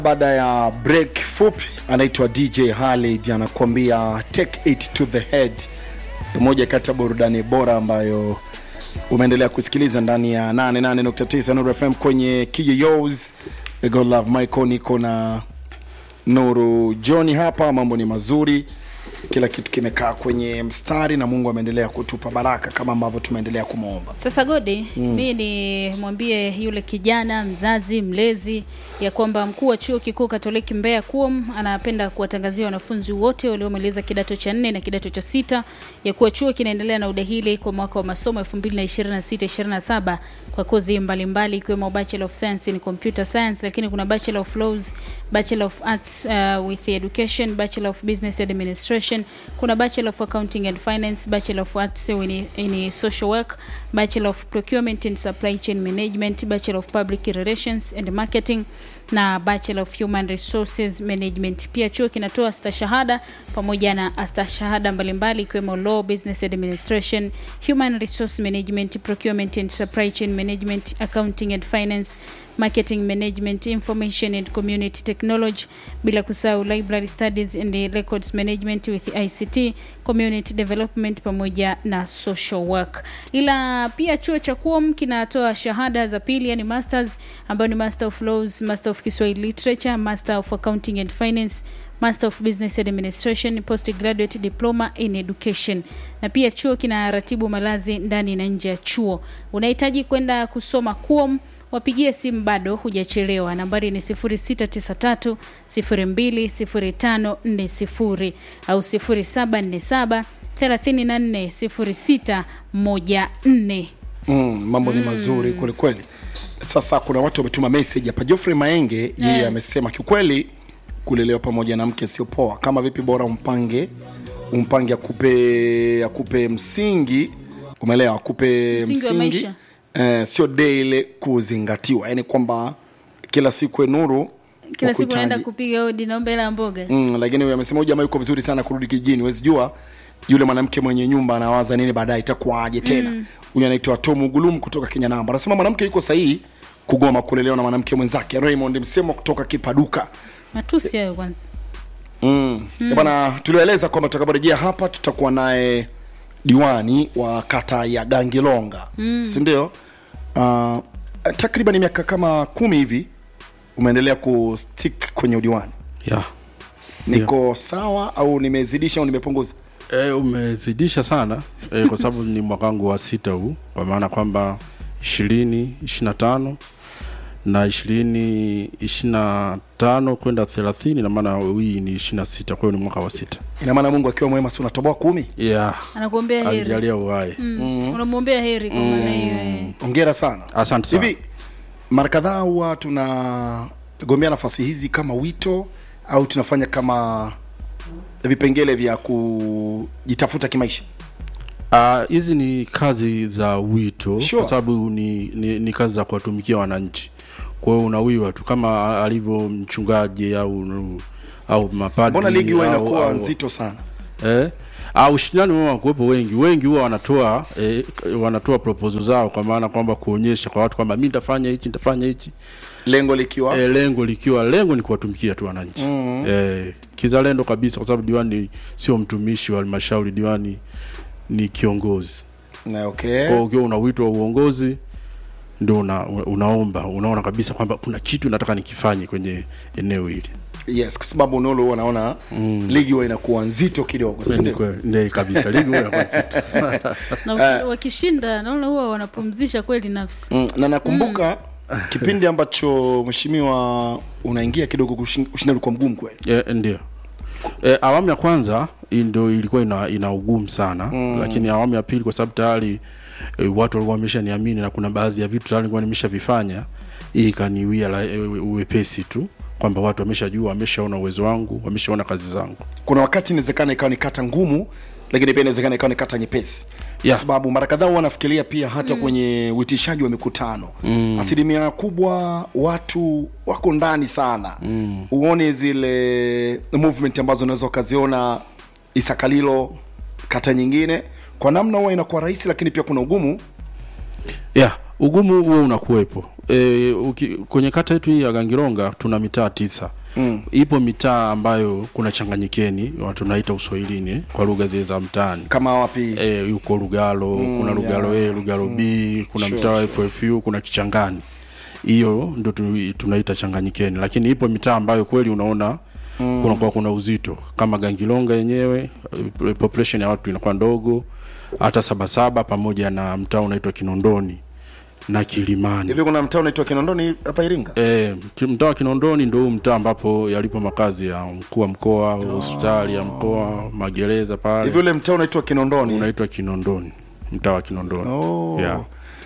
baada ya break fupi anaitwa dj halid anakuambia take it to the head moja kati ya burudani bora ambayo umeendelea kusikiliza ndani ya 88.9 Nuru fm kwenye kiyos god love michael niko na nuru johni hapa mambo ni mazuri kila kitu kimekaa kwenye mstari na mungu ameendelea kutupa baraka kama ambavyo tumeendelea kumwomba Sasa Godi, mm. mi nimwambie yule kijana mzazi mlezi ya kwamba mkuu wa chuo kikuu Katoliki Mbeya KUOM anapenda kuwatangazia wanafunzi wote waliomaliza kidato cha nne na kidato cha sita ya kuwa chuo kinaendelea na udahili kwa mwaka wa masomo 2026-2027 kwa kozi mbalimbali ikiwemo Bachelor of Science in Computer Science, lakini kuna Bachelor of Laws, Bachelor of Arts uh, with Education, Bachelor of Business Administration, kuna Bachelor of Accounting and Finance, Bachelor of Arts in, in Social Work, Bachelor of Procurement and Supply Chain Management, Bachelor of Public Relations and Marketing na Bachelor of Human Resources Management. Pia chuo kinatoa stashahada pamoja na astashahada mbalimbali ikiwemo Law, Business Administration, Human Resource Management, Procurement and Supply Chain Management, Accounting and Finance, Marketing Management, Information and Community Technology, bila kusahau Library Studies and Records Management with ICT, Community Development pamoja na Social Work. Ila pia chuo cha KUOM kinatoa shahada za pili yani masters ambayo ni Master of Laws, Master of Kiswahili Literature, Master of Accounting and Finance, Master of Business Administration, Postgraduate Diploma in Education. Na pia chuo kinaratibu malazi ndani na nje ya chuo. Unahitaji kwenda kusoma KUOM wapigie simu bado hujachelewa nambari ni 0693 020540 au 0747 34 0614 mm, mambo ni mazuri kwelikweli sasa kuna watu wametuma message hapa Geoffrey Maenge yeye Eh. amesema kiukweli kulelewa pamoja na mke sio poa kama vipi bora umpange umpange akupe akupe msingi umeelewa akupe Msingi wa maisha. eh, sio de ile kuzingatiwa yani kwamba kila siku nuru kila siku wakuhitaji- naenda kupiga odi naomba hela ya mboga mm, lakini huyu amesema huyu jamaa yuko vizuri sana kurudi kijijini huwezi jua yule mwanamke mwenye nyumba anawaza nini baadaye itakuwaje tena huyu anaitwa Tom Gulum kutoka Kenya namba anasema mwanamke yuko sahihi kugoma kulelewa na mwanamke mwenzake Raymond Msemo kutoka Kipaduka matusi hayo kwanza mm. mm. bana tulioeleza kwamba tutakaporejea hapa tutakuwa naye diwani wa kata ya Gangilonga mm. si ndio uh, takriban miaka kama kumi hivi umeendelea kustick kwenye udiwani yeah. niko sawa au nimezidisha au nimepunguza E, umezidisha sana e, kwa sababu ni mwaka wangu wa sita huu kwa maana kwamba ishirini ishiri na tano na ishirini ishiri na tano kwenda thelathini na maana hii ni ishiri na sita kwa hiyo ni mwaka wa sita ina maana mungu akiwa mwema si unatoboa kumi yeah. anakuombea heri alijalia uhai mm. unamwombea heri kwa maana hiyo eh. ongera sana asante sana hivi mara kadhaa huwa tunagombea nafasi hizi kama wito au tunafanya kama vipengele vya kujitafuta kimaisha Ah, hizi ni kazi za wito Sure. kwa sababu ni, ni, ni kazi za kuwatumikia wananchi kwa hiyo unawiwa tu kama alivyo mchungaji au au mapadri mbona ligi huwa au- inakuwa au- nzito sana eh, au ushindani huwa wakuwepo wengi wengi huwa wanatoa eh, wanatoa proposal zao kwa maana kwamba kuonyesha kwa watu kwamba mi nitafanya hichi nitafanya hichi lengo likiwa eh, lengo likiwa lengo ni kuwatumikia tu wananchi mm-hmm. eh, kizalendo kabisa kwa sababu diwani sio mtumishi wa halmashauri diwani ni kiongozi na okay kwa hiyo ukiwa una wito wa uongozi ndio una, unaomba unaona kabisa kwamba kuna kitu nataka nikifanye kwenye eneo hili yes kwa sababu nolo huwa naona mm. ligi huwa inakuwa nzito kidogo si Kweli, ndio? kweli. Ndiyo kabisa ligi huwa inakuwa nzito. na waki- wakishinda naona huwa wanapumzisha kweli nafsi mm. na nakumbuka kipindi ambacho mheshimiwa unaingia kidogo kushin- ushindani kwa mgumu kweli e, ndio e, awamu ya kwanza hii ndio ilikuwa ina, ina ugumu sana mm. lakini awamu ya pili kwa sababu tayari e, watu walikuwa wameshaniamini na kuna baadhi ya vitu tayari nilikuwa nimeshavifanya hii ikaniwia la- e, uwepesi tu kwamba watu wameshajua wameshaona uwezo wangu wameshaona kazi zangu kuna wakati inawezekana ikawa ni kata ngumu lakini pia inawezekana ikawa ni kata nyepesi Yeah. kwa sababu mara kadhaa huwa wanafikiria pia hata mm. kwenye uitishaji wa mikutano mm. asilimia kubwa watu wako ndani sana mm. uone zile movement ambazo unaweza ukaziona isakalilo kata nyingine kwa namna huwa inakuwa rahisi lakini pia kuna ugumu yeah ugumu huo unakuwepo e, uki, kwenye kata yetu hii ya Gangilonga tuna mitaa tisa Mm. ipo mitaa ambayo kuna changanyikeni watu naita uswahilini kwa lugha zile za mtaani kama wapi e, yuko Lugalo kuna Lugalo yeah. A Lugalo B kuna Sure, mtaa wa sure. FFU kuna Kichangani hiyo ndo tu- tunaita changanyikeni lakini ipo mitaa ambayo kweli unaona mm. kunakuwa kuna uzito kama Gangilonga yenyewe eh, population ya watu inakuwa ndogo hata Sabasaba pamoja na mtaa unaitwa Kinondoni na Kilimani hivi kuna mtaa unaitwa kinondoni hapa iringa E, mtaa wa Kinondoni ndio huu mtaa ambapo yalipo makazi ya mkuu wa mkoa, hospitali ya mkoa, magereza hivi pale ule mtaa unaitwa kinondoni unaitwa Kinondoni, mtaa wa Kinondoni. oh. Yeah.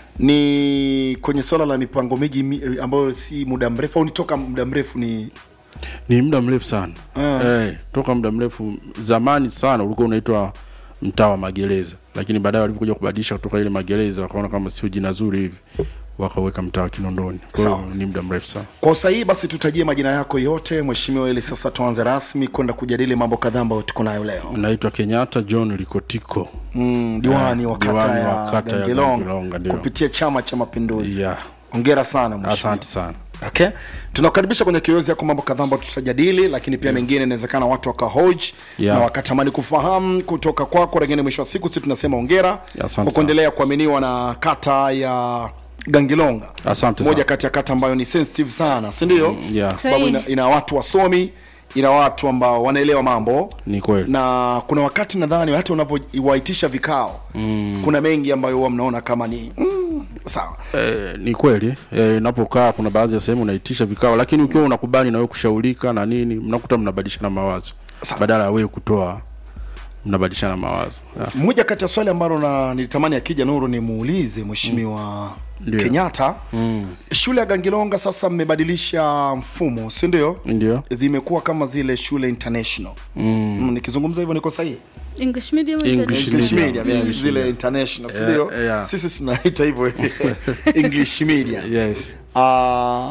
ni kwenye swala la mipango miji mi- ambayo si muda mrefu au ni toka muda mrefu ni Ni muda mrefu sana eh, toka muda mrefu. Zamani sana ulikuwa unaitwa mtaa wa magereza, lakini baadaye walipokuja kubadilisha kutoka ile magereza wakaona kama sio jina zuri hivi, wakaweka mtaa wa Kinondoni. Kwa hiyo Sawa. ni muda mrefu sana. kwa usahihi basi tutajie majina yako yote mheshimiwa ili sasa tuanze rasmi kwenda kujadili mambo kadhaa ambayo tuko nayo leo Naitwa Kenyatta John Likotiko. mm, diwani wa kata diwani ya wa kata ya Gangilonga Gangilonga, ndio. kupitia chama cha mapinduzi Yeah. hongera sana mheshimiwa Asante sana. okay tunakukaribisha kwenye kiozi yako mambo kadhaa ambayo tutajadili lakini pia mengine inawezekana watu wakahoji Yeah. na wakatamani kufahamu kutoka kwako lakini mwisho wa siku sisi tunasema ongera Asante kwa kuendelea kuaminiwa na kata ya gangilonga Asante moja sana. kati ya kata ambayo ni sensitive sana si ndio Mm, yeah. kwa sababu ina, Sahihi. ina watu wasomi ina watu ambao wanaelewa mambo Ni kweli. na kuna wakati nadhani hata unavyowaitisha vikao mm. kuna mengi ambayo huwa mnaona kama ni mm, sawa Eh, ni kweli eh, inapokaa kuna baadhi ya sehemu unaitisha vikao, lakini ukiwa unakubali na wewe kushaurika na nini, mnakuta mnabadilishana mawazo Sawa. badala ya wewe kutoa, mnabadilishana mawazo yeah. moja kati ya swali ambalo na nilitamani akija Nuru nimuulize mheshimiwa Ndio. Kenyatta mm. shule ya Gangilonga sasa mmebadilisha mfumo si ndio? Ndio zimekuwa kama zile shule international mm. Mm, nikizungumza hivyo niko sahihi English medium or English English medium. medium, yes, English zile medium. international si Yeah, ndio? yeah. sisi tunaita hivyo English medium yes. Ah,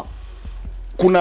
kuna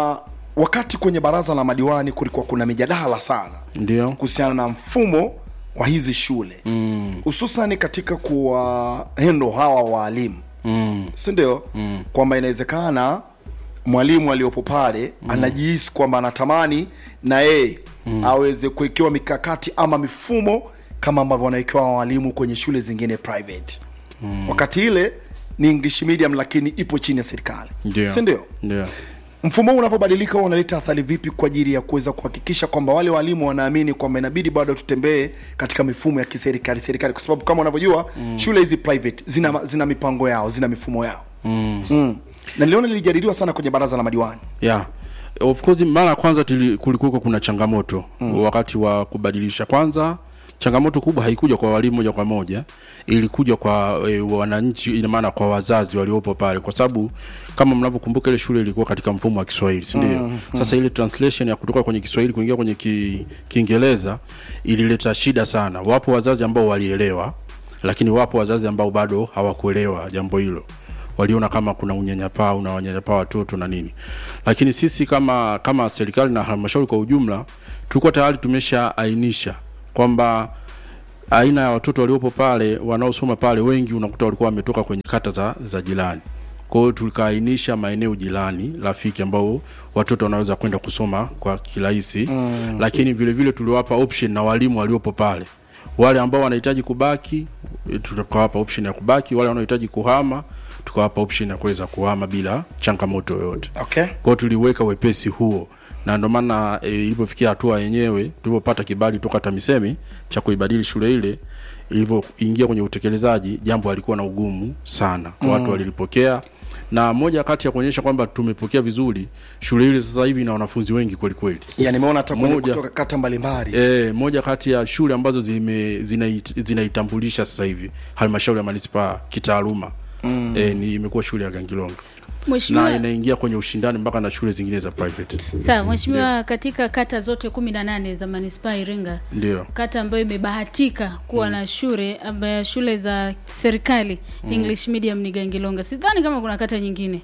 wakati kwenye baraza la madiwani kulikuwa kuna mijadala sana Ndio kuhusiana na mfumo wa hizi shule hususan mm. katika kuwa hendo hawa waalimu mm. si ndio mm. kwamba inawezekana mwalimu aliyopo pale mm. anajihisi kwamba anatamani na yeye mm. aweze kuwekewa mikakati ama mifumo kama ambavyo wanawekewa walimu kwenye shule zingine private mm. wakati ile ni english medium lakini ipo chini ya serikali Ndio. si ndio Ndio mfumo huu unavyobadilika huwa unaleta athari vipi kwa ajili ya kuweza kuhakikisha kwamba wale walimu wanaamini kwamba inabidi bado tutembee katika mifumo ya kiserikali serikali kwa sababu kama unavyojua mm. shule hizi private zina, zina mipango yao zina mifumo yao mm. Mm. na niliona lilijadiliwa sana kwenye baraza la madiwani yeah. Of course mara ya kwanza tuli- kulikuwa kuna changamoto mm. wakati wa kubadilisha. Kwanza changamoto kubwa haikuja kwa walimu moja kwa moja, ilikuja kwa e, wananchi, ina maana kwa wazazi waliopo pale, kwa sababu kama mnavyokumbuka ile shule ilikuwa katika mfumo wa Kiswahili, si ndio? mm, Sasa ile translation ya kutoka kwenye Kiswahili kuingia kwenye ki, Kiingereza ilileta shida sana. Wapo wazazi ambao walielewa, lakini wapo wazazi ambao bado hawakuelewa jambo hilo waliona kama kuna unyanyapaa unawanyanyapaa watoto na nini lakini sisi kama kama serikali na halmashauri kwa ujumla tulikuwa tayari tumeshaainisha kwamba aina ya watoto waliopo pale wanaosoma pale wengi unakuta walikuwa wametoka kwenye kata za, za jirani kwa hiyo tukaainisha maeneo jirani rafiki ambao watoto wanaweza kwenda kusoma kwa kirahisi mm. lakini vile vile tuliwapa option na walimu waliopo pale wale ambao wanahitaji kubaki eh, tukawapa option ya kubaki wale wanaohitaji kuhama tukawapa option ya kuweza kuhama bila changamoto yoyote okay kwa hiyo tuliweka wepesi huo na ndio maana e, ilipofikia hatua yenyewe tulipopata kibali toka TAMISEMI cha kuibadili shule ile ilivyoingia kwenye utekelezaji, jambo alikuwa na ugumu sana mm. watu walilipokea, na moja kati ya kuonyesha kwamba tumepokea vizuri, shule ile sasa hivi ina wanafunzi wengi kweli kweli. ya nimeona hata kwenye Moja. kutoka kata mbalimbali E, moja kati ya shule ambazo zime zinait- zinaitambulisha sasa hivi halmashauri ya manispaa kitaaluma mm. e, ni imekuwa shule ya Gangilonga na Mheshimiwa, inaingia kwenye ushindani mpaka na shule zingine za private. sawa Mheshimiwa, katika kata zote kumi na nane za manispaa ya Iringa, Ndio. kata ambayo imebahatika kuwa na shule ambayo shule za serikali English medium ni Gangilonga. Sidhani kama kuna kata nyingine.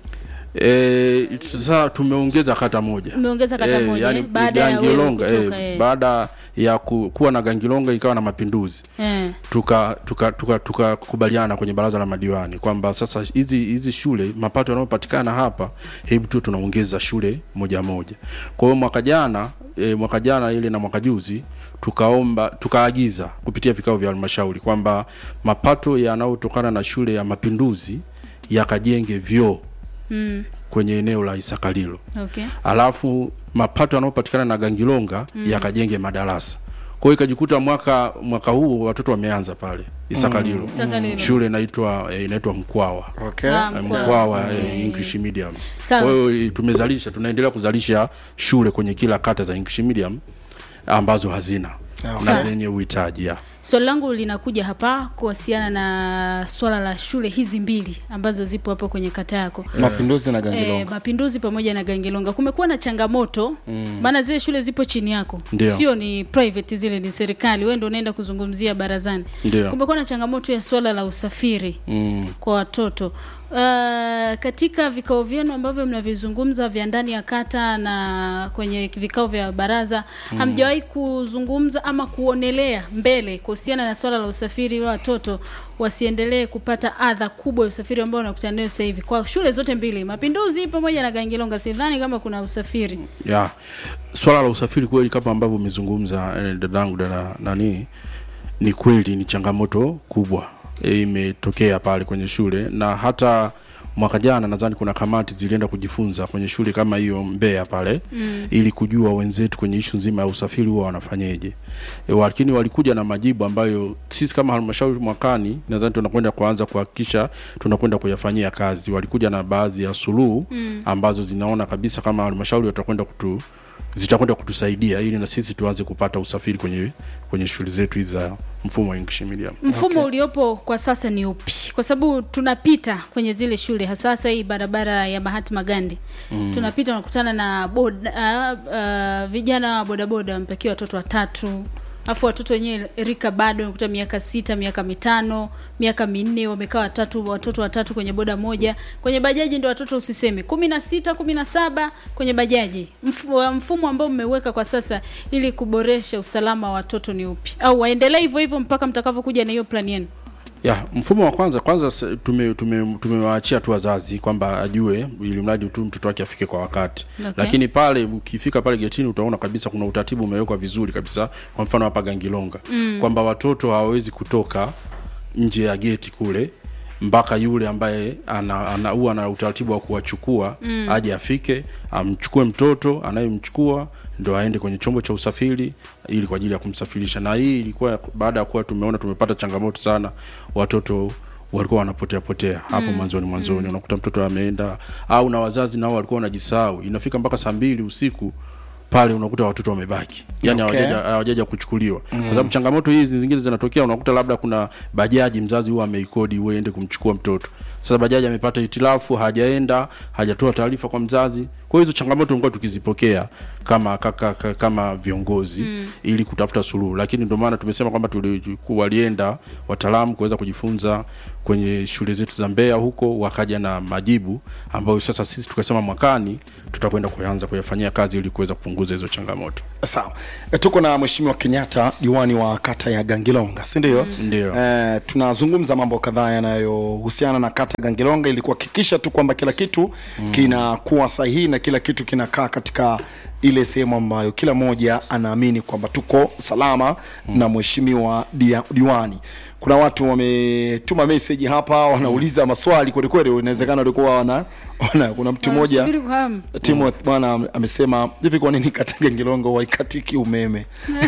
Eh, sasa tumeongeza kata moja. Umeongeza kata moja, eh, baada ya wewe Gangilonga, kutoka, eh, eh. baada ya ku, kuwa na gangilonga ikawa na mapinduzi eh. tukakubaliana tuka, tuka, tuka tukakubaliana kwenye baraza la madiwani kwamba sasa hizi hizi shule mapato yanayopatikana hapa hebu tu tunaongeza shule moja moja kwa hiyo mwaka jana e, mwaka jana ile na mwaka juzi tukaomba tukaagiza kupitia vikao vya halmashauri kwamba mapato yanayotokana na shule ya mapinduzi yakajenge vyoo Mm. kwenye eneo la isakalilo Okay. alafu mapato yanayopatikana na gangilonga mm. yakajenge madarasa kwa hiyo ikajikuta mwaka mwaka huu watoto wameanza pale isakalilo Isakalilo. shule inaitwa eh, inaitwa mkwawa okay. Ah, Eh, Mkwawa. mkwawa Okay. eh, english medium Sawa. kwa hiyo eh, tumezalisha tunaendelea kuzalisha shule kwenye kila kata za english medium ambazo hazina Sawa. na zenye uhitaji ya Swali langu linakuja hapa kuhusiana na swala la shule hizi mbili ambazo zipo hapo kwenye kata yako. mapinduzi na E, gangilonga mapinduzi pamoja na Gangilonga kumekuwa na changamoto maana zile shule zipo chini yako, Ndio. sio ni private, zile ni serikali, wewe ndio unaenda kuzungumzia barazani. Ndio. Kumekuwa na changamoto ya swala la usafiri mm. kwa watoto. Uh, katika vikao vyenu ambavyo mnavizungumza vya ndani ya kata na kwenye vikao vya baraza mm. hamjawahi kuzungumza ama kuonelea mbele kuhusiana na swala la usafiri wa watoto wasiendelee kupata adha kubwa ya usafiri ambao wanakutana nayo sasa hivi kwa shule zote mbili Mapinduzi pamoja na Gangilonga. Sidhani kama kuna usafiri ya swala la usafiri kweli kama ambavyo umezungumza eh, dadangu dada nani ni kweli ni changamoto kubwa eh, imetokea pale kwenye shule na hata mwaka jana nadhani kuna kamati zilienda kujifunza kwenye shule kama hiyo Mbeya pale mm. ili kujua wenzetu kwenye ishu nzima ya usafiri huwa wanafanyeje e, lakini walikuja na majibu ambayo sisi kama halmashauri mwakani nadhani tunakwenda kuanza kuhakikisha tunakwenda kuyafanyia kazi walikuja na baadhi ya suluhu mm. ambazo zinaona kabisa kama halmashauri watakwenda kutu zitakwenda kutusaidia ili na sisi tuanze kupata usafiri kwenye kwenye shule zetu hizi za mfumo wa English medium. mfumo okay. uliopo kwa sasa ni upi? Kwa sababu tunapita kwenye zile shule hasa hasa hii barabara ya Mahatma Gandhi mm. tunapita unakutana na boda, uh, uh, vijana wa bodaboda wamepakiwa watoto watatu alafu watoto wenyewe rika bado unakuta miaka sita miaka mitano miaka minne wamekaa watatu watoto watatu kwenye boda moja kwenye bajaji ndo watoto usiseme kumi na sita kumi na saba kwenye bajaji Mfu- mfumo ambao mmeweka kwa sasa ili kuboresha usalama wa watoto ni upi au waendelee hivyo hivyo mpaka mtakavyokuja na hiyo plani yenu Ya, mfumo wa kwanza kwanza se- tume tume tumewaachia tu wazazi kwamba ajue ili mradi tu mtoto wake afike kwa wakati. Okay. Lakini pale ukifika pale getini utaona kabisa kuna utaratibu umewekwa vizuri kabisa. Kwa mfano hapa Gangilonga mm. kwamba watoto hawawezi kutoka nje ya geti kule mpaka yule ambaye ana, ana huwa na utaratibu wa kuwachukua mm. aje afike amchukue mtoto anayemchukua ndo aende kwenye chombo cha usafiri ili kwa ajili ya kumsafirisha na hii ilikuwa baada ya kuwa tumeona tumepata changamoto sana watoto walikuwa wanapotea potea hapo mwanzoni mwanzoni unakuta mtoto ameenda au na wazazi nao walikuwa wanajisahau inafika mpaka saa mbili usiku pale unakuta watoto wamebaki yani Okay. hawajaja hawajaja kuchukuliwa kwa sababu changamoto hizi zingine zinatokea unakuta labda kuna bajaji mzazi huwa ameikodi uende kumchukua mtoto sasa bajaji amepata hitilafu hajaenda hajatoa taarifa kwa mzazi kwa hiyo hizo changamoto tumekuwa tukizipokea kama kaka, kaka, kama viongozi mm. ili kutafuta suluhu lakini ndio maana tumesema kwamba tuli- walienda wataalamu kuweza kujifunza kwenye shule zetu za Mbeya huko wakaja na majibu ambayo sasa sisi tukasema mwakani tutakwenda kuanza kuyafanyia kazi ili kuweza kupunguza hizo changamoto sawa e, tuko na mheshimiwa kenyatta diwani wa kata ya gangilonga si ndio Ndio. e, tunazungumza mambo kadhaa yanayohusiana na kata ya gangilonga ili kuhakikisha tu kwamba kila kitu mm. kinakuwa sahihi na kila kitu kinakaa katika ile sehemu ambayo kila mmoja anaamini kwamba tuko salama mm. na mheshimiwa dia- diwani kuna watu wametuma meseji hapa wanauliza maswali kwelikweli inawezekana walikuwa wana, wana kuna mtu mmoja Wanasubiri kwa hamu. Timothy bwana am- amesema hivi, kwa nini kata Gangilonga waikatiki umeme?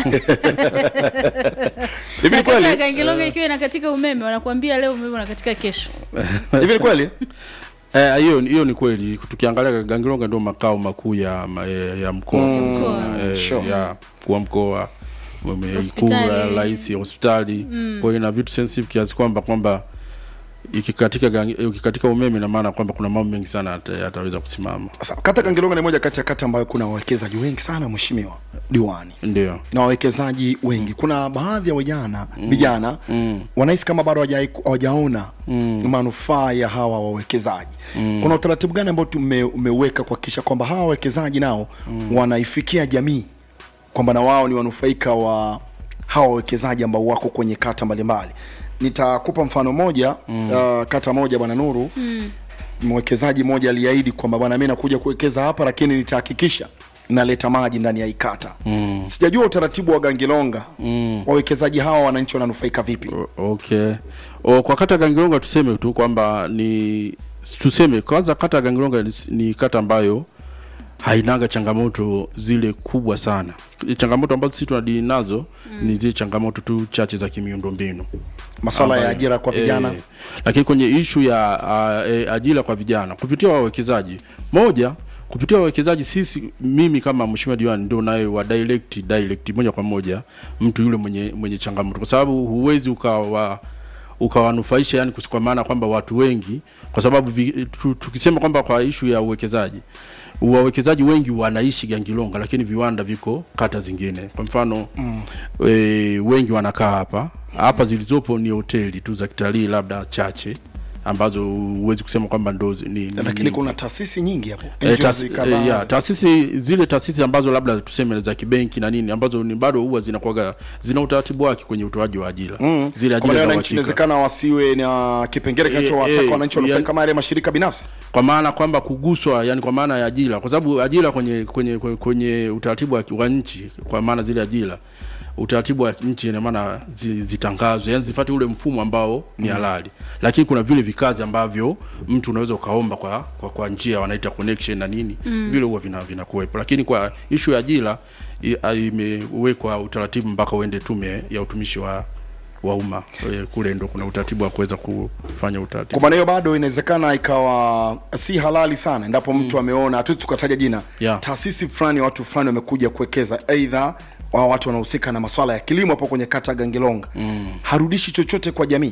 hivi Na ni kata ya kweli? Gangilonga ikiwa inakatika umeme wanakuambia leo umeme unakatika kesho Hivi ni kweli? Eh, hiyo hiyo ni kweli. Tukiangalia Gangilonga ndio makao makuu ya ma- ya, ya mkoa Mkoa. eh, Sure. ya kwa mkoa mwe- ikulu Hospitali. ya rais ya hospitali kwa hiyo ina vitu sensitive kiasi kwamba kwamba ikikatika gangi- ikikatika umeme ina maana kwamba kuna mambo mengi sana yata- yataweza kusimama Sasa kata Gangilonga ni moja kati ya kata ambayo kuna wawekezaji wengi sana, mheshimiwa diwani ndio na wawekezaji wengi. Kuna baadhi ya vijana vijana wanahisi kama bado hawajai- hawajaona manufaa ya hawa wawekezaji. Kuna utaratibu gani ambao tume- umeweka kuhakikisha kwamba hawa wawekezaji nao wanaifikia jamii? kwamba na wao ni wanufaika wa hawa wawekezaji ambao wako kwenye kata mbalimbali nitakupa mfano moja mm. uh, kata moja bwana nuru mm. mwekezaji mmoja aliahidi kwamba bwana mi nakuja kuwekeza hapa lakini nitahakikisha naleta maji ndani ya ikata mm. sijajua utaratibu wa gangilonga mm. wawekezaji hawa wananchi wananufaika vipi O- okay o, kwa kata ya gangilonga tuseme tu kwamba ni tuseme kwanza kata ya gangilonga ni, ni kata ambayo hainaga changamoto zile kubwa sana changamoto ambazo sisi tunadili nazo mm. ni zile changamoto tu chache za kimiundombinu maswala ya ambayo- ajira kwa vijana eh, lakini kwenye ishu ya uh, eh, ajira kwa vijana kupitia wawekezaji moja kupitia wawekezaji sisi mimi kama mheshimiwa diwani ndio naye wa direct direct moja kwa moja mtu yule mwenye mwenye changamoto kwa sababu huwezi ukawa ukawanufaisha yani kwa maana kwamba watu wengi kwa sababu vi, tu, tukisema kwamba kwa ishu ya uwekezaji wawekezaji wengi wanaishi Gangilonga lakini viwanda viko kata zingine. Kwa mfano mm. e, wengi wanakaa hapa hapa, zilizopo ni hoteli tu za kitalii labda chache ambazo huwezi kusema kwamba ndo zi- ni, ni lakini kuna taasisi nyingi hapo Eh, NGOs taas- kadhaa. eh, ya, taasisi zile taasisi ambazo labda tuseme za kibenki na nini ambazo ni bado huwa zinakuwaga zina utaratibu wake kwenye utoaji wa ajira Mm. zile Kwa maana ajira za wananchi uhakika inawezekana wasiwe na kipengele Eh, kinachowataka eh, wananchi wanufaika yani- kama yale mashirika binafsi kwa maana kwamba kuguswa yani kwa maana ya ajira kwa sababu ajira kwenye kwenye kwenye, kwenye utaratibu wa, wa nchi kwa maana zile ajira utaratibu wa nchi ina maana zi, zitangazwe yani zifuate ule mfumo ambao ni halali lakini kuna vile vikazi ambavyo mtu unaweza ukaomba kwa kwa, kwa njia wanaita connection na nini mm. vile huwa vina vinakuwepo lakini kwa ishu ya ajira i- a- imewekwa utaratibu mpaka uende tume ya utumishi wa wa umma Eh, kule ndo kuna utaratibu wa kuweza kufanya utaratibu kwa maana hiyo bado inawezekana ikawa si halali sana endapo mtu ameona hatu tukataja jina Yeah. taasisi fulani watu fulani wamekuja kuwekeza aidha wa watu wanahusika na maswala ya kilimo hapo kwenye kata ya Gangilonga mm. harudishi chochote kwa jamii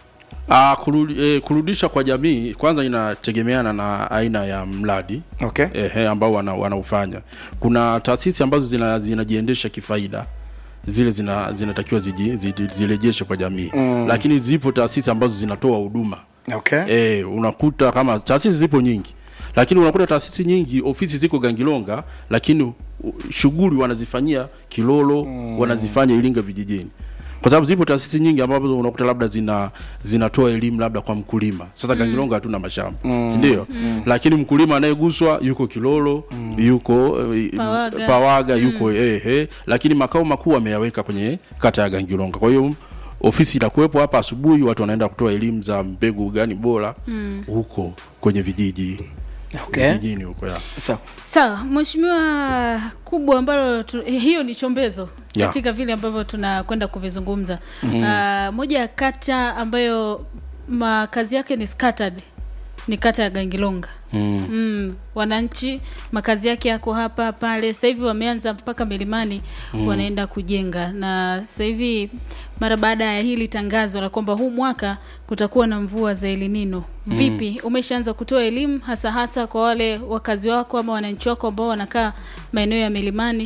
Ah, kurudi, eh, kurudisha kwa jamii kwanza inategemeana na aina ya mradi okay ehe, ambao wana, wanaufanya. Kuna taasisi ambazo zina, zinajiendesha kifaida zile zina, zinatakiwa ziji, ziji, zirejeshe kwa jamii mm. Lakini zipo taasisi ambazo zinatoa huduma okay e, unakuta kama taasisi zipo nyingi lakini unakuta taasisi nyingi ofisi ziko Gangilonga lakini u- shughuli wanazifanyia Kilolo mm. wanazifanya Iringa vijijini kwa sababu zipo taasisi nyingi ambazo unakuta labda zina zinatoa elimu labda kwa mkulima sasa Gangilonga hatuna mashamba mm. si ndio mm. lakini mkulima anayeguswa yuko Kilolo mm. yuko eh, Pawaga. Pawaga yuko mm. ehe lakini makao makuu ameyaweka kwenye kata ya Gangilonga kwa hiyo ofisi inakuwepo hapa asubuhi watu wanaenda kutoa elimu za mbegu gani bora mm. huko kwenye vijiji okay vijijini huko ya sawa sawa mheshimiwa kubwa ambalo tu, eh, hiyo ni chombezo Ya. katika vile ambavyo tunakwenda kuvizungumza mm-hmm. uh, moja ya kata ambayo makazi yake ni scattered ni kata ya gangilonga mm. mm, wananchi makazi yake yako hapa pale sasa hivi wameanza mpaka milimani mm. wanaenda kujenga na sasa hivi mara baada ya hili tangazo la kwamba huu mwaka kutakuwa na mvua za elinino vipi umeshaanza kutoa elimu hasa hasa kwa wale wakazi wako ama wananchi wako ambao wanakaa maeneo ya milimani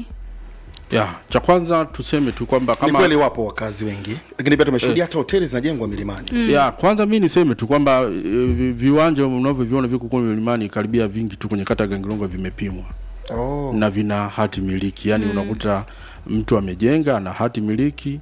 ya cha kwanza tuseme tu kwamba ni kama kweli wapo wakazi wengi lakini pia tumeshuhudia hata hoteli zinajengwa milimani ya kwanza mi niseme tu kwamba e, vi- viwanja unavyoviona viko kule milimani karibia vingi tu kwenye kata ya Gangilonga vimepimwa oh. na vina hati miliki yaani mm. unakuta mtu amejenga na hati miliki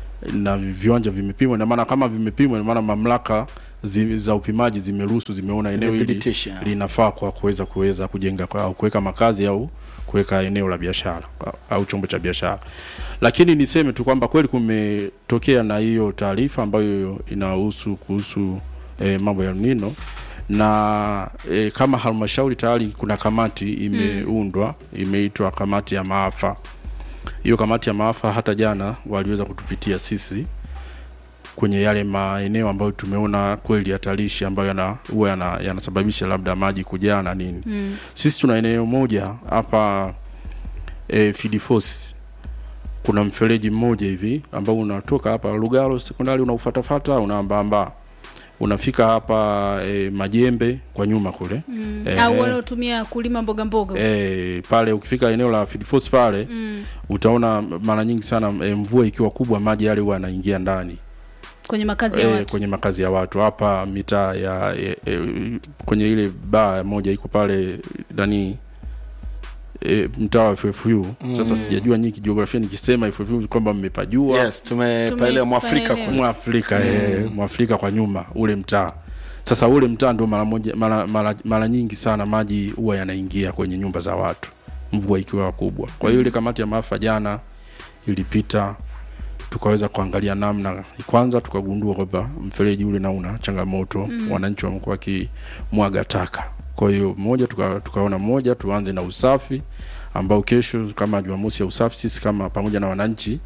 na viwanja vimepimwa ina maana kama vimepimwa ina maana mamlaka zi, za upimaji zimeruhusu zimeona eneo hili Zimethibitisha. linafaa kwa kuweza kuweza kujenga kwa, au kuweka makazi au kuweka eneo la biashara au- au chombo cha biashara lakini niseme tu kwamba kweli kumetokea na hiyo taarifa ambayo inahusu kuhusu eh, mambo ya El Nino na e, kama halmashauri tayari kuna kamati imeundwa imeitwa kamati ya maafa hiyo kamati ya maafa hata jana waliweza kutupitia sisi kwenye yale maeneo ambayo tumeona kweli hatarishi ambayo yana huwa yana- yanasababisha labda maji kujaa na nini mm. sisi tuna eneo moja hapa e, Fidifosi kuna mfereji mmoja hivi ambao unatoka hapa Lugalo sekondari unaufatafata unaambaamba unafika hapa e, Majembe kwa nyuma kule Mm. Eh, au wanaotumia kulima mboga mboga e, pale ukifika eneo la Fidifosi pale mm. utaona mara nyingi sana e, mvua ikiwa kubwa maji yale huwa yanaingia ndani kwenye makazi ya e, watu kwenye makazi ya watu hapa mitaa ya e, e, kwenye ile baa moja iko pale nani e, mtaa wa FFU sasa sijajua nyinyi kijiografia nikisema FFU kwamba mmepajua yes tumepaelewa mwafrika Tumepaelewa. kule mwafrika mm. mwafrika kwa nyuma ule mtaa sasa ule mtaa ndio mara moja mara, mara, mara nyingi sana maji huwa yanaingia kwenye nyumba za watu mvua ikiwa kubwa kwa hiyo ile kamati ya maafa jana ilipita tukaweza kuangalia namna kwanza tukagundua kwamba mfereji ule na una changamoto mm. wananchi wamekuwa wakimwaga taka kwa hiyo moja tuka, tukaona moja tuanze na usafi ambao kesho kama jumamosi ya usafi sisi kama pamoja na wananchi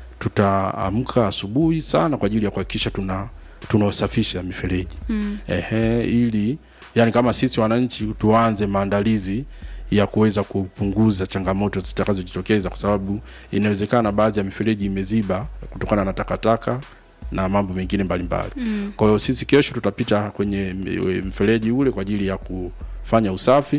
tutaamka asubuhi sana kwa ajili ya kuhakikisha tuna tunaosafisha mifereji mm. ehe ili yani kama sisi wananchi tuanze maandalizi ya kuweza kupunguza changamoto zitakazojitokeza kwa sababu inawezekana baadhi ya mifereji imeziba kutokana na takataka na mambo mengine mbalimbali mm. kwa hiyo sisi kesho tutapita kwenye m- mfereji ule kwa ajili ya kufanya usafi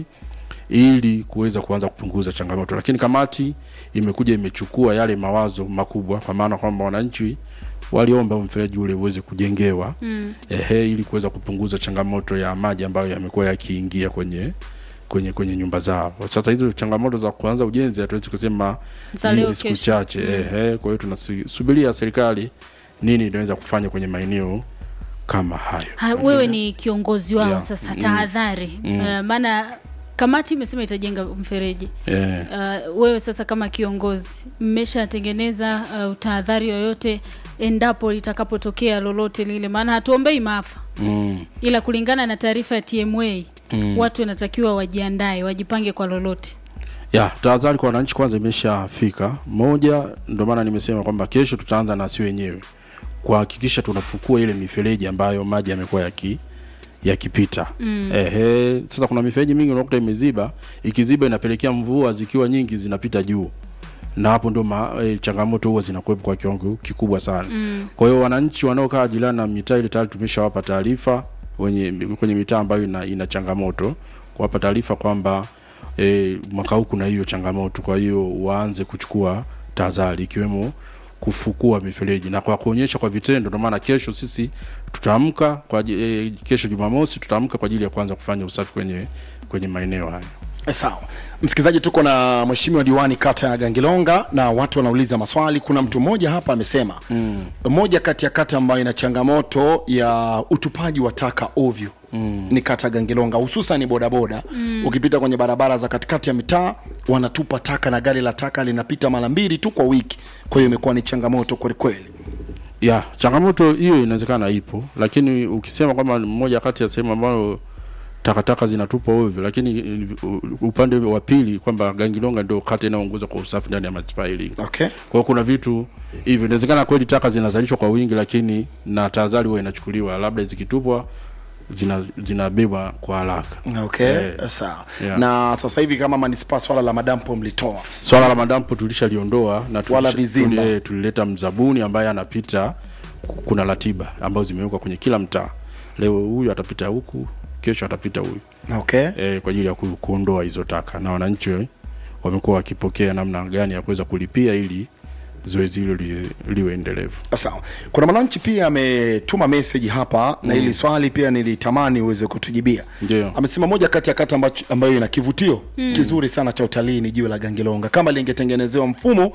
ili kuweza kuanza kupunguza changamoto lakini kamati imekuja imechukua yale mawazo makubwa kwa maana kwamba wananchi waliomba huu mfereji ule uweze kujengewa mm. ehe ili kuweza kupunguza changamoto ya maji ambayo yamekuwa yakiingia kwenye kwenye kwenye nyumba zao sasa hizo changamoto za kuanza ujenzi hatuwezi kusema Za ni leo hizi siku kesho. chache mm. ehe kwa hiyo tunasubiria serikali nini inaweza kufanya kwenye maeneo kama hayo Ha, wewe ni kiongozi wao Yeah. sasa tahadhari mm. uh, maana kamati imesema itajenga mfereji eh. uh, wewe sasa kama kiongozi mmeshatengeneza uh, tahadhari yoyote endapo litakapotokea lolote lile maana hatuombei maafa mm. ila kulingana na taarifa ya tma mm. watu wanatakiwa wajiandae wajipange kwa lolote ya tahadhari kwa wananchi kwanza imeshafika moja ndio maana nimesema kwamba kesho tutaanza na si wenyewe kuhakikisha tunafukua ile mifereji ambayo maji yamekuwa yaki yakipita mm. ehe sasa kuna mifereji mingi unakuta imeziba ikiziba inapelekea mvua zikiwa nyingi zinapita juu na hapo ndo ma, e, changamoto huwa zinakuwepo kwa kiwango kikubwa sana mm. kwa hiyo wananchi wanaokaa jirani na mitaa ile tayari tumeshawapa taarifa wenye kwenye mitaa ambayo ina, ina changamoto kuwapa taarifa kwamba e, mwaka huu kuna hiyo changamoto kwa hiyo waanze kuchukua tahadhari ikiwemo kufukua mifereji na kwa kuonyesha kwa vitendo ndio maana kesho sisi tutaamka kwa aji- e, kesho jumamosi tutaamka kwa ajili ya kuanza kufanya usafi kwenye kwenye maeneo hayo Eh, sawa msikilizaji tuko na mheshimiwa diwani kata ya gangilonga na watu wanauliza maswali kuna mtu mmoja hapa amesema mm. moja kati ya kata ambayo ina changamoto ya utupaji wa taka ovyo mm. ni kata ya gangilonga hususan bodaboda mm. ukipita kwenye barabara za katikati ya mitaa wanatupa taka na gari la taka linapita mara mbili tu kwa wiki kwa hiyo imekuwa ni changamoto kwelikweli ya changamoto hiyo inawezekana ipo lakini ukisema kwamba moja kati ya sehemu ambayo takataka zinatupwa ovyo lakini uh, upande wa pili kwamba gangilonga ndio kata inayoongoza kwa usafi ndani ya manispaa ya Iringa okay kwa hiyo kuna vitu hivyo inawezekana kweli taka zinazalishwa kwa wingi lakini na tahadhari huwa inachukuliwa labda zikitupwa zina zinabebwa kwa haraka okay Eh, sawa yeah. na sasa hivi kama manispaa swala la madampo mlitoa swala la madampo tulishaliondoa na tulisha- Wala vizimba. tuli- tulileta mzabuni ambaye anapita ku- kuna ratiba ambazo zimewekwa kwenye kila mtaa leo huyu atapita huku kesho atapita huyu okay e, kwa ajili ya ku, kuondoa hizo taka na wananchi wamekuwa wakipokea namna gani ya kuweza kulipia ili zoezi hilo li, liwe endelevu sawa kuna mwananchi pia ametuma message hapa mm. na ili swali pia nilitamani uweze kutujibia Ndio. amesema moja kati ya kata ambacho- ambayo ina kivutio mm. kizuri sana cha utalii ni jiwe la gangilonga kama lingetengenezewa mfumo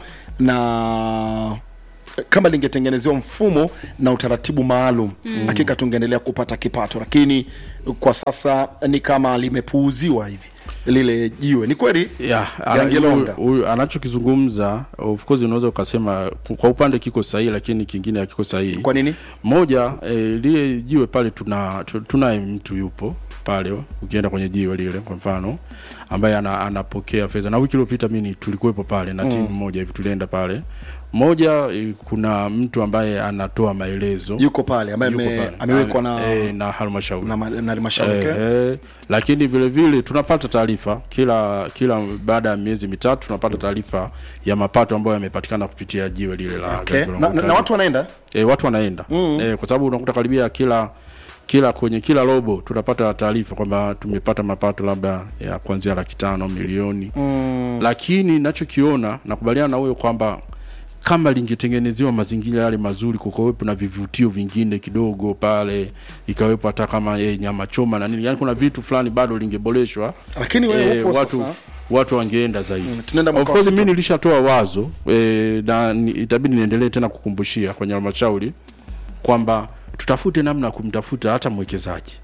na kama lingetengenezewa mfumo na utaratibu maalum mm. hakika tungeendelea kupata kipato lakini kwa sasa ni kama limepuuziwa hivi lile jiwe ni kweli yeah, ana- Gangilonga. huyu- huyu anachokizungumza of course unaweza ukasema kwa upande kiko sahihi lakini kingine hakiko sahihi kwa nini moja e, lile jiwe pale tuna tu- tunaye mtu yupo pale ukienda kwenye jiwe lile kwa mfano ambaye ana, anapokea fedha na wiki iliyopita mimi tulikuwepo pale na timu moja hivi tulienda pale moja e, kuna mtu ambaye anatoa maelezo yuko pale ambaye yuko ame- pale. amewekwa na, e, na halmashauri na, ma- na halmashauri okay? Eh, lakini vile vile tunapata taarifa kila kila baada ya miezi mitatu tunapata taarifa ya mapato ambayo yamepatikana kupitia jiwe lile la Okay. Gangilonga na, na, na Utalii. watu wanaenda e, watu wanaenda mm. e, kwa sababu unakuta karibia kila kila kwenye kila robo tunapata taarifa kwamba tumepata mapato labda ya kuanzia laki tano milioni mm. lakini nachokiona nakubaliana na huyo kwamba kama lingetengenezewa mazingira yale mazuri kukawepo na vivutio vingine kidogo pale ikawepo hata kama e, nyama choma na nini yani kuna vitu fulani bado lingeboreshwa lakini wewe Eh, upo watu sasa watu wangeenda zaidi Mm, tunaenda Of mwaka wa course sita. mimi nilishatoa wazo e, na ni, itabidi niendelee tena kukumbushia kwenye halmashauri kwamba tutafute namna ya kumtafuta hata mwekezaji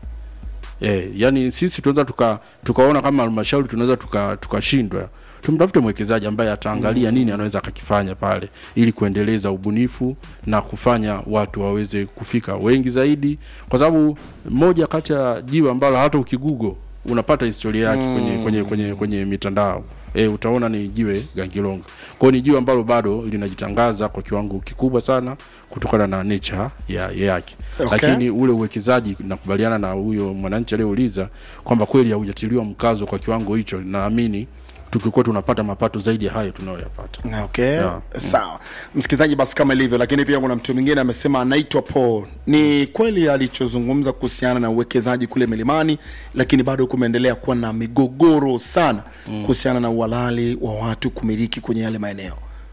e, yani sisi tunaweza tuka tukaona kama halmashauri tunaweza tuka- tukashindwa tumtafute mwekezaji ambaye ataangalia nini anaweza akakifanya pale ili kuendeleza ubunifu na kufanya watu waweze kufika wengi zaidi kwa sababu moja kati ya jiwe ambalo hata ukigugo unapata historia yake kwenye, kwenye, kwenye, kwenye mitandao e, utaona ni jiwe gangilonga kwao ni jiwe ambalo bado linajitangaza kwa kiwango kikubwa sana kutokana na nature ya yake Okay. lakini ule uwekezaji nakubaliana na huyo mwananchi aliyeuliza kwamba kweli haujatiliwa mkazo kwa kiwango hicho naamini tukikuwa tunapata mapato zaidi ya hayo tunayoyapata okay Yeah. sawa msikilizaji basi kama ilivyo lakini pia kuna mtu mwingine amesema anaitwa paul ni kweli alichozungumza kuhusiana na uwekezaji kule milimani lakini bado kumeendelea kuwa na migogoro sana kuhusiana na uhalali wa watu kumiliki kwenye yale maeneo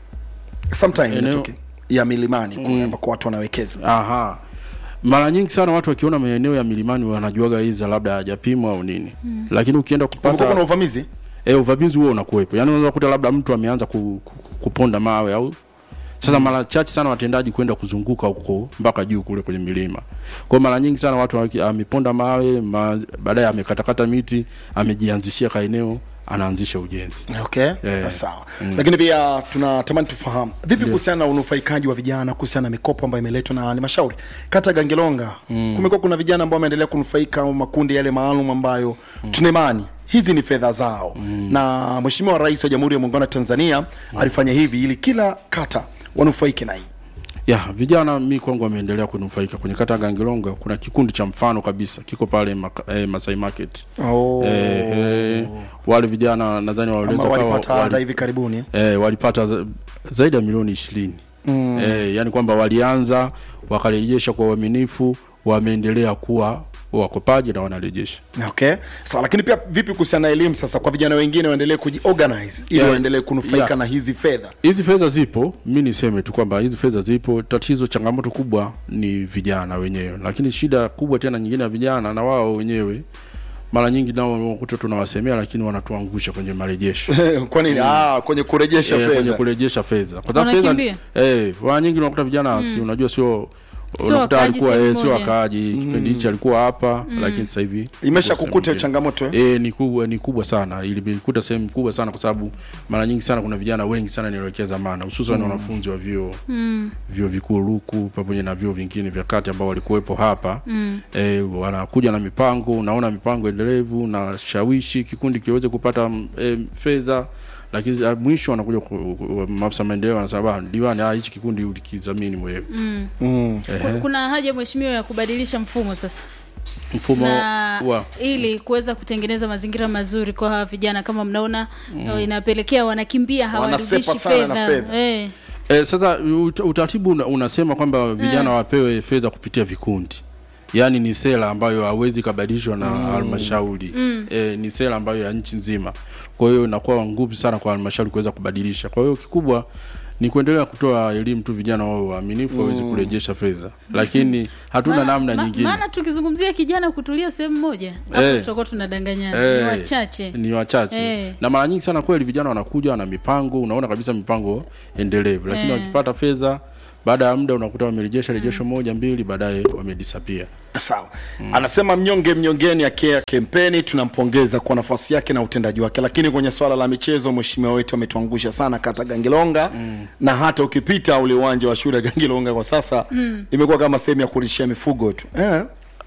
sometime Eneo- inatokea ya milimani kule ambako watu wanawekeza aha mara nyingi sana watu wakiona maeneo ya milimani wanajuaga hiza labda hajapimwa au nini mm. lakini ukienda kumekuwa kuna kupata uvamizi e, uvamizi huo unakuwepo yaani unaweza kukuta labda mtu ameanza ku, ku, kuponda mawe au sasa mara chache sana watendaji kwenda kuzunguka huko mpaka juu kule kwenye milima kwa mara nyingi sana watu waki- ameponda mawe ma, baadaye amekatakata miti amejianzishia kaeneo anaanzisha ujenzi okay Eh. sawa lakini pia tunatamani tufahamu vipi kuhusiana na unufaikaji wa vijana kuhusiana na mikopo ambayo imeletwa na halmashauri kata ya gangelonga kumekuwa kuna vijana ambao wameendelea kunufaika au makundi yale maalum ambayo tuna imani hizi ni fedha zao na mheshimiwa rais wa jamhuri ya muungano wa tanzania alifanya hivi ili kila kata wanufaike na hii ya vijana mi kwangu wameendelea kunufaika kwenye kata ya Gangilonga. Kuna kikundi cha mfano kabisa kiko pale maka, eh, Masai Market oh. eh, eh, wale vijana nadhani waliweza ambao kawa- walipata ada wali- hivi karibuni eh, walipata za- zaidi ya milioni ishirini mm. eh, yani kwamba walianza wakarejesha kwa uaminifu, wameendelea kuwa wakopaji na wanarejesha. okay sawa lakini pia vipi kuhusiana na elimu sasa kwa vijana wengine waendelee kujiorganize ili Yeah. waendelee kunufaika Yeah. na hizi fedha hizi fedha zipo mi niseme tu kwamba hizi fedha zipo tatizo changamoto kubwa ni vijana wenyewe lakini shida kubwa tena nyingine ya vijana na wao wenyewe mara nyingi nao unakuta tunawasemea lakini wanatuangusha kwenye marejesho kwa nini ah, kwenye kurejesha Eh, kwenye fedha kurejesha fedha kwa sababu fedha Wanakimbia? eh mara nyingi unakuta vijana si unajua sio Sio unakuta wakaaji alikuwa sehemu eh, sio moja. wakaaji kipindi hichi alikuwa hapa lakini sasa hivi imesha yuko kukuta hiyo sehemu changamoto eh? E, ni kubwa ni kubwa sana ilikuta sehemu kubwa sana kwa sababu mara nyingi sana kuna vijana wengi sana nielekea zamana hususan wanafunzi wa vyuo mm. vyuo vikuu luku pamoja na vyuo vingine vya kati ambao walikuwepo hapa mm. e, wanakuja na mipango unaona mipango endelevu na shawishi kikundi kiweze kupata mm, e, fedha lakini ah, mwisho wanakuja ku- ku- maafisa maendeleo wanasema "Ah, diwani ah, hichi kikundi ulikidhamini mwenyewe mm. mm. Ehe. kuna haja mheshimiwa ya kubadilisha mfumo sasa mfumo na wa ili kuweza kutengeneza mazingira mazuri kwa hawa vijana kama mnaona mm. inapelekea wanakimbia hawarudishi Wanasepa sana na fedha fedha. eh. E, sasa ut- utaratibu una, unasema kwamba vijana wapewe fedha kupitia vikundi yaani ni sera ambayo hawezi kabadilishwa na halmashauri mm. e, ni sera ambayo ya nchi nzima kwa hiyo inakuwa ngumu sana kwa halmashauri kuweza kubadilisha kwa hiyo kikubwa ni kuendelea kutoa elimu tu vijana wao waaminifu waweze kurejesha fedha lakini hatuna Maana- namna ma- nyingine maana tukizungumzia kijana kutulia sehemu moja hapo Eh. tutakuwa tunadanganyana Eh, ni wachache ni wachache Eh. na mara nyingi sana kweli vijana wanakuja na mipango unaona kabisa mipango endelevu lakini Eh. wakipata fedha baada ya muda unakuta wamerejesha rejesho moja mbili baadaye wamedisapia sawa anasema mnyonge mnyongeni akea kempeni tunampongeza kwa nafasi yake na utendaji wake lakini kwenye swala la michezo mheshimiwa wetu ametuangusha sana kata gangilonga mm. na hata ukipita ule uwanja wa shule ya gangilonga kwa sasa mm. imekuwa kama sehemu ya kulishia mifugo tu eh.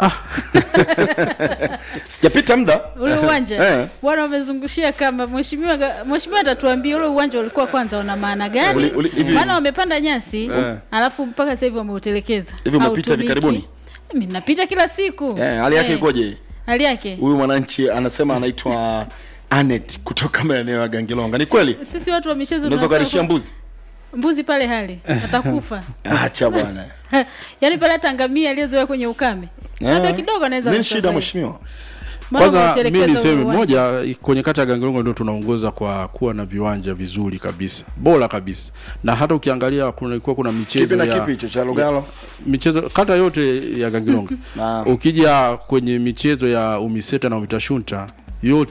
sijapita muda ule uwanja Eh. bwana wamezungushia kama mheshimiwa ga- mheshimiwa atatuambia ule uwanja ulikuwa kwanza una maana gani Uli- uli- hivi- maana wamepanda nyasi Eh. alafu mpaka sasa hivi wameutelekeza Hivi umepita hivi Hautumiki. karibuni? mimi napita kila siku eh, hali yake Eh. ikoje hali yake huyu mwananchi anasema anaitwa anet kutoka maeneo ya gangilonga ni kweli sisi watu wa michezo unaweza tunasema ukarishia kwa- mbuzi mbuzi pale hali atakufa acha bwana yaani pale hata ngamia aliyezoea kwenye ukame labda Eh. kidogo anaweza nini shida kusurvive. mheshimiwa Maana kwanza mi wameutelekeza ule niseme uwanja. moja kwenye kata ya gangelongo ndio tunaongoza kwa kuwa na viwanja vizuri kabisa bora kabisa na hata ukiangalia kulikuwa kuna michezo kipi na ya, kipi hicho cha lugalo michezo kata yote ya Gangilonga Ah. ukija kwenye michezo ya umiseta na umitashunta yote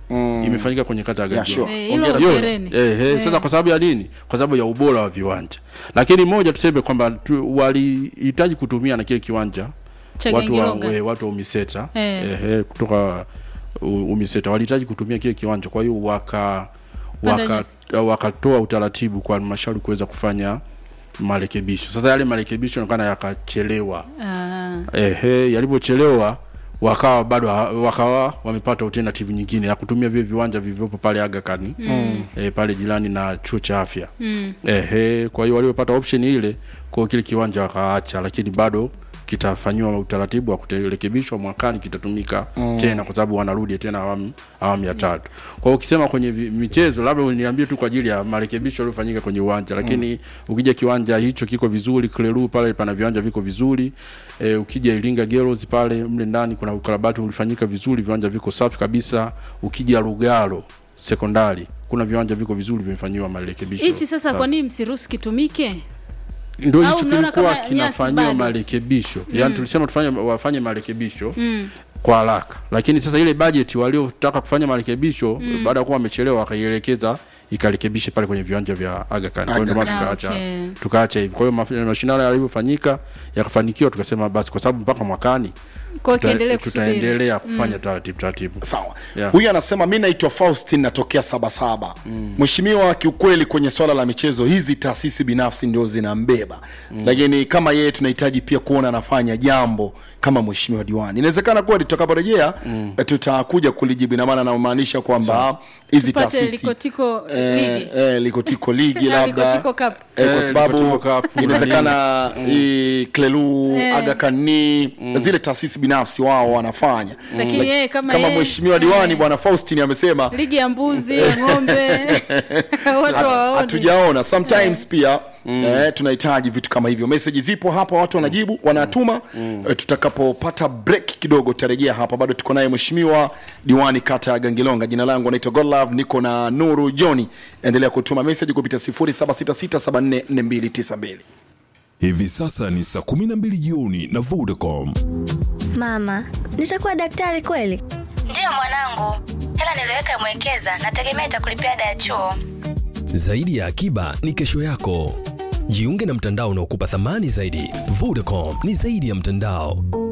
imefanyika kwenye kata ya Yeah, Gajio sure. Eh, hilo Hongera. hongereni. Eh, eh, sasa kwa sababu ya nini? Kwa sababu ya ubora wa viwanja. Lakini moja tuseme kwamba tu, walihitaji kutumia na kile kiwanja Cha watu wa, Gengilonga. we, watu wa Umiseta Eh. eh. Eh, kutoka u- Umiseta walihitaji kutumia kile kiwanja, kwa hiyo waka Panda waka nyasi. wakatoa utaratibu kwa halmashauri kuweza kufanya marekebisho. Sasa yale marekebisho yanaonekana yakachelewa. Ah, Ehe, yalivyochelewa wakawa bado ha- wakawa wamepata alternative nyingine ya kutumia vile viwanja vilivyopo pale Aga Khan mm. e, pale jirani na chuo cha afya mm. Ehe, kwa hiyo waliopata option ile kwa kile kiwanja wakaacha, lakini bado kitafanyiwa utaratibu wa kurekebishwa mwakani, kitatumika mm. tena kwa sababu wanarudi tena awamu awamu ya tatu. Kwa hiyo ukisema kwenye vi- michezo, labda uniambie tu kwa ajili ya marekebisho yaliyofanyika kwenye uwanja, lakini mm. ukija kiwanja hicho kiko vizuri, Kleru pale pana viwanja viko vizuri e, ukija Iringa Girls pale mle ndani kuna ukarabati ulifanyika vizuri, viwanja viko safi kabisa. Ukija Lugalo sekondari kuna viwanja viko vizuri vimefanyiwa marekebisho. hichi sasa Safi. kwa nini msiruhusu kitumike? ndio Au hicho mnaona kilikuwa kama nyasi kinafanyiwa bado? marekebisho yaani tulisema tufanye wafanye marekebisho kwa haraka lakini sasa ile bajeti waliotaka kufanya marekebisho baada ya kuwa wamechelewa wakaielekeza ikarekebishe pale kwenye viwanja vya Aga Khan. Kwa hiyo ndio maana Aga Khan. tukaacha Okay. tukaacha hivi. Kwa hiyo maf- mashindano yalivyofanyika yakafanikiwa, tukasema basi, kwa sababu mpaka mwakani Kwa hiyo tuta- kiendelee kusubiri. tutaendelea kufanya taratibu taratibu. sawa Yeah. huyu anasema mi naitwa faustin natokea sabasaba mheshimiwa kiukweli kwenye swala la michezo hizi taasisi binafsi ndio zinambeba lakini kama yeye tunahitaji pia kuona anafanya jambo kama mheshimiwa diwani inawezekana kuwa tutakaporejea eh, tutakuja kulijibu ina maana namaanisha kwamba hizi Tupate taasisi likotiko eh, ligi. eh, likotiko ligi labda Likotiko Cup. eh, kwa Eh, sababu Likotiko Cup, inawezekana hii klelu Eh. agakani zile taasisi binafsi wao wanafanya Lakini Lak- yeye kama kama yeye- mheshimiwa diwani eh. bwana faustin amesema ligi ya mbuzi ya ng'ombe watu hawaoni. hatujaona sometimes pia eh, tunahitaji vitu kama hivyo meseji zipo hapa watu wanajibu wanatuma eh, tutakapopata break kidogo tutarejea hapa bado tuko naye mheshimiwa diwani kata ya gangilonga jina langu anaitwa godlove niko na nuru joni endelea kutuma meseji kupitia 0766744292 Hivi sasa ni saa 12 jioni na Vodacom. Mama, nitakuwa daktari kweli? Ndiyo mwanangu, hela niliyoweka mwekeza, nategemea itakulipia ada ya chuo. Zaidi ya akiba ni kesho yako. Jiunge na mtandao unaokupa thamani zaidi. Vodacom ni zaidi ya mtandao.